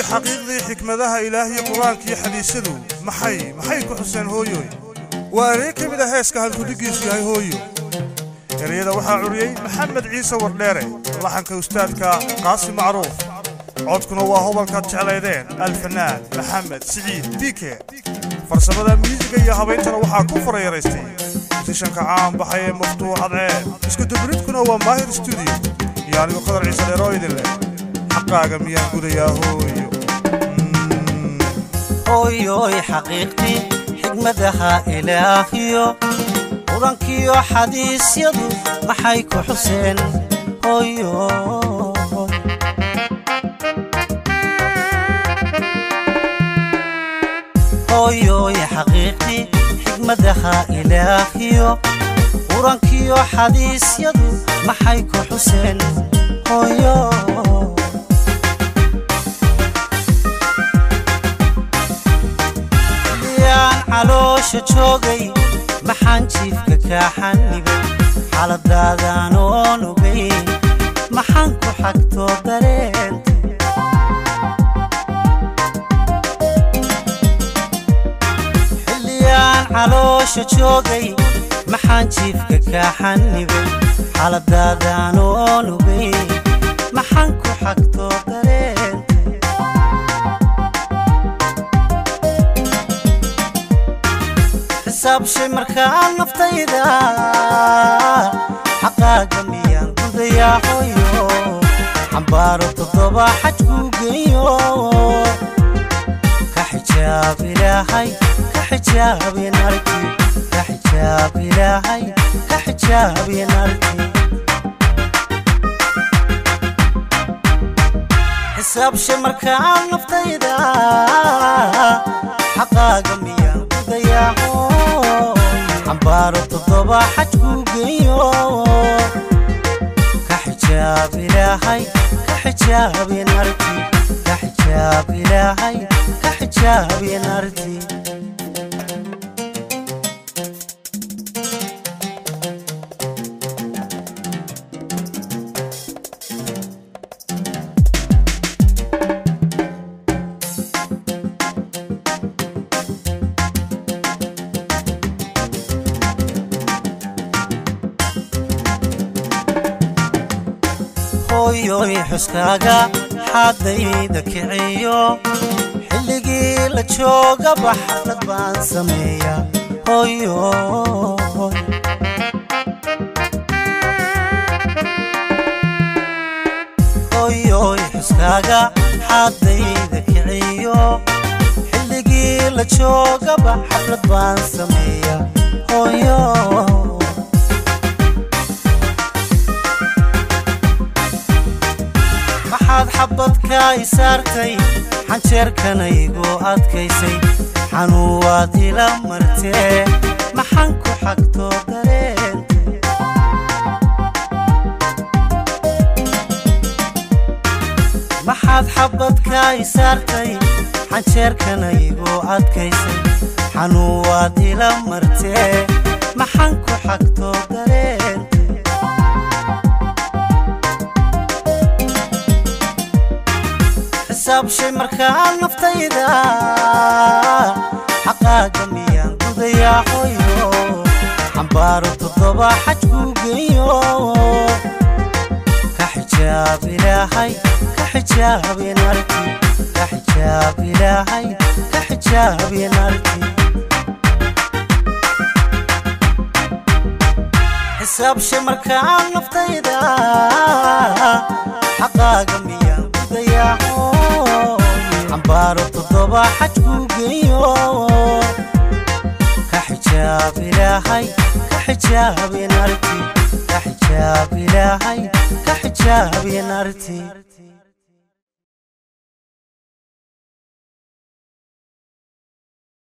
xaqiiqdii xikmadaha ilaahiyo qur-aankiyo xadiisyadu maxay maxay ku xuseen hooyoy waa erey ka mid a heeska halkudhigiisu yahay hooyo ereyada waxaa curiyey maxamed ciise wardheere laxanka ustaadka qaasim macruuf codkuna waa hobalkaad jeclaydeen alfanaan maxamed siciid biike farsamada miisiga iyo habayntana waxaa ku farayaraystay musishanka caan baxay ee maftuux adceen iskudubridkuna waa maahir stuudiyo iyo anigu qadar ciise dheeroo idin leh xaqaaga miyaan gudayaa hooyo hooyoy xaqiiqtii xigmadaha ilaahiyo qurankiyo xadiisyadu maxay ku xuseen hooyo hooyoy xaqiiqtii xigmadaha ilaahiyo qurankiyo xadiisyadu maxay ku xuseen hooyo caloosha joogay maxaan jiifka kaa xanibay xaaladaadaan oon ogayn maxaan ku xagtoo dareenta xilliyaan caloosha joogay maxaan jiifka kaa xanibay xaaladaadaan oon ogayn maxaan ku xagtoo dareenta xisaabshay markaa naftayda xaqaaga miyaan gudayaa hooyo xambaaro toddoba xajkuu geeyo ka xijaab ilaahay ka xijaabin arki ka xijaab ilaahay ka xijaabin arki xisaabshay markaa naftayda xaqaaga miyaan gudayaa xambaaro toddoba xajkuu geeyo ka xijaab ilaahay ka xijaabin arki ka xijaab ilaahay ka xijaabin arki hooyoy xuskaaga xaadayda kiciyo xilligii la joogaba xaflad baan sameeya hooyoy hooyoy xuskaaga xaadayda kiciyo xilligii la joogaba xaflad baan sameeya hooyo maxaad xabadka i saartay xanjeerkanaygu adkaysay xanuuwaad ila martee maxaan ku xagtoo dareenta maxaad xabadka i saartay xanjeerkanaygu adkaysay xanuuwaad ila martee maxaan ku xagtoo dareenta xisaabshay markaa naftayda xaqaaga miyaan gudayaa hooyo xambaaro toddoba xajkuu geeyo ka xijaab ilaahay ka xijaabin arki ka xijaab ilaahay ka xijaabin arki xisaabshay markaa naftayda xaqaaga miyaan gudayaa xambaaro toddoba xajkuu geeyo ka xijaab ilaahay ka xijaabin arki ka xijaab ilaahay ka xijaabin arti